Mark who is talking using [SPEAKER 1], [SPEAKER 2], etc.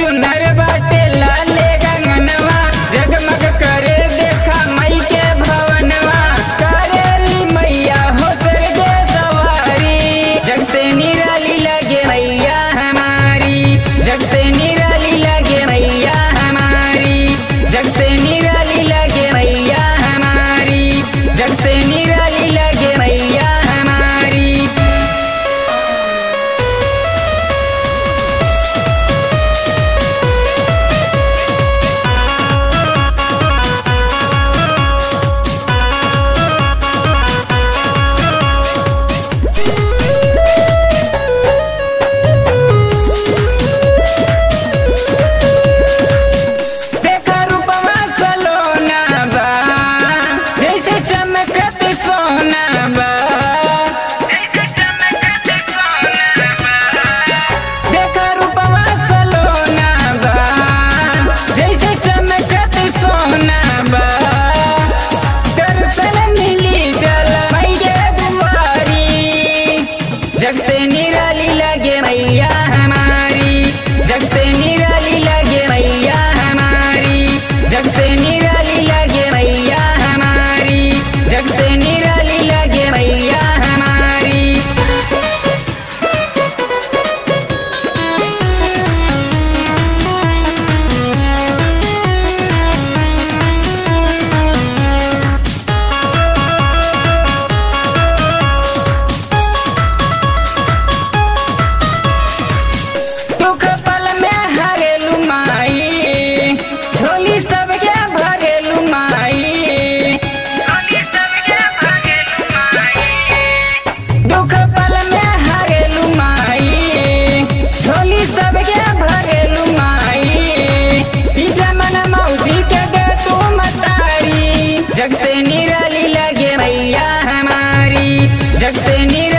[SPEAKER 1] चुनर बाटे लाले गंगनवा जगमग करे देखा मई के भवनवा करेली मैया हो सरगे सवारी जग से निराली लगे मैया हमारी जग से निराली लगे मैया हमारी जग से निराली लगे मैया हमारी जग से निराली लगे मैया हमारी देखा रूपवा सलोना बा जैसे चमकत सोना बा देखा रूपवा सलोना बा जैसे चमकत सोना बा दर्शन मिली चल मैया दुआरी जग से निराली लगे मैया हमारी जग से निराली लगे मैया हमारी जग से निराली लगे मैया हमारी जग से निराली लगे मैया हमारी दुख पल में हरेलू माई झोली सबके भरेलू माई दुख पल में हरेलू माई झोली सबके भरेलू माई ई जमन मौजी के दे तू मतारी जग से निराली लगे मैया हमारी जग से निराली